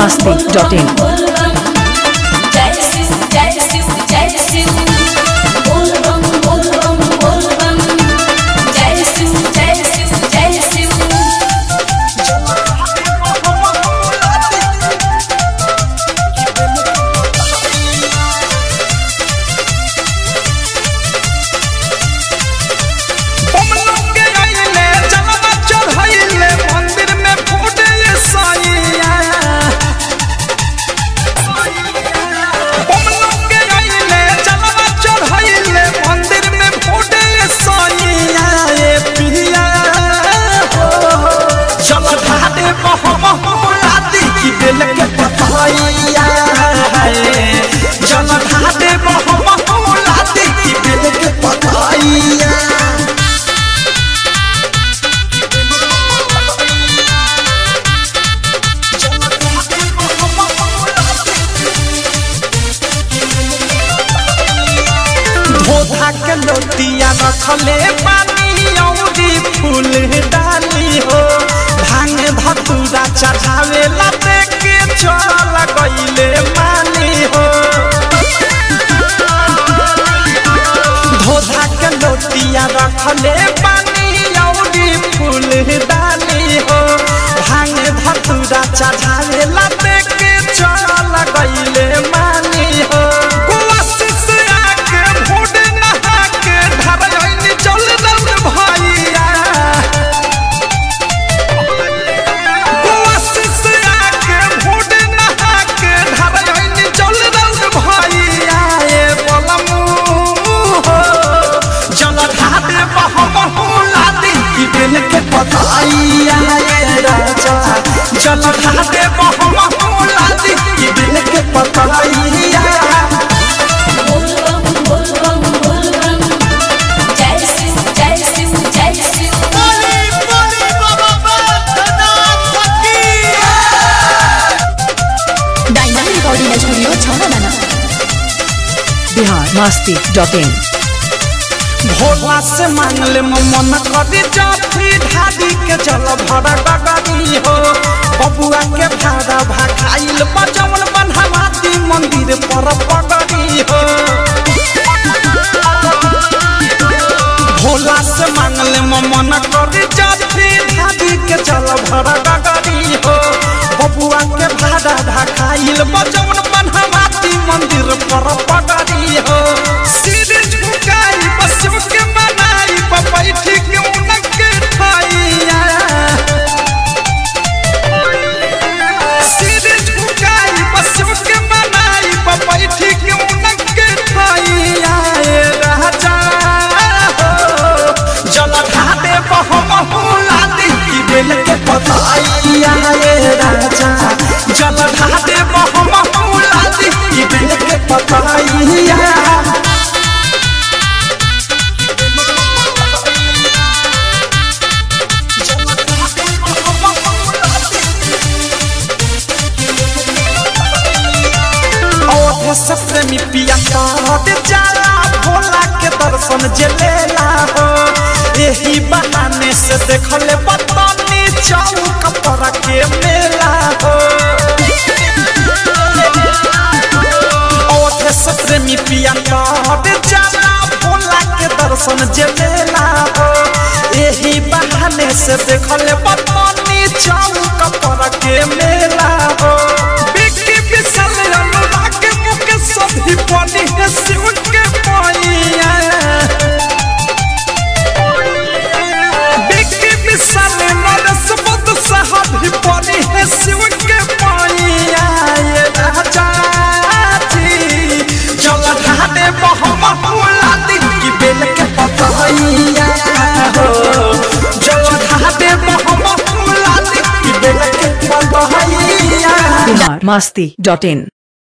masti.in. जय शिव जय शिव जय शिव बोल बम बोल बम बोल बम जय शिव जय शिव जय शिव हम लोग के आइले जलवा चढ़ाइले मंदिर में फूटे ये साइया हम लोग के आइले जलवा चढ़ाइले मंदिर में फूटे ये साइया ये पिया हो चल ढाडे बहम लाती की बेल के पताइया चल ढाडे बहम लाती की बेल के पताइया धोधा के लोटिया रखले पानी औरी फूल डाली हो भांग धतूरा चढ़ावे ला के चल गईले मानी हो धोधा के लोटिया रखले पानी औरी फूल डाली हो भांग धतूरा चढ़ावे ला के चल गईले मानी हो कुआसिस आके भोड नहा के ढरैनी चल रउर भैया कुआसिस आके भोड नहा के ढरैनी चल रउर भैया ए बलमू हो जल ढाडे बहम लादी की बेल के पताइया ए राजा जल ढाडे बहम लादी की बेल के पताइया बोल बम बोल बम बोल बम जय शिव जय शिव जय Shiv diamond recording studio Chhauradana Bihar masti.in. Bhola से मांगले मन करी जाफी ढाडी के चल भरा गगरी हो बबुआ के भाड़ा भाखाइल बजौन बनहमाती मंदिर पर पगड़ी हो भोला से मांगले मन करी जाफी ढाडी के चल भरा गगरी हो बबुआ के भाड़ा भाखाइल बजौन बनहमाती मंदिर पर पगड़ी हो सिर झुकाई बसु के मनाई बैठी के उनके ठाइया सिर झुकाई बसु के मनाई बैठी के उनके ठाइया ए राजा हो जल ढाडे बहम लादी की बेल के पताइया ए राजा जल ढाडे बहम लादी की बेल के पताइया ओठे से प्रेमी पिया कहते जाला भोला के दर्शन जे लेला हो यही बहाने से देखले बतनी चौक पर के मेला हो ओठे से प्रेमी पिया कहते जाला भोला के दर्शन जे लेला हो यही बहाने से देखले बतनी चौक पर के मेला हो बिक्की बिसल अनुराग मुख सभी पानी है शिव के पाइया बिक्की बिसल नरस बुद्ध साहब पानी है शिव के पाइया ये राजा जी जल ढाडे बहम लादी की बेल के पतैया हो जल ढाडे बहम लादी की बेल के पतैया Bihar masti.in.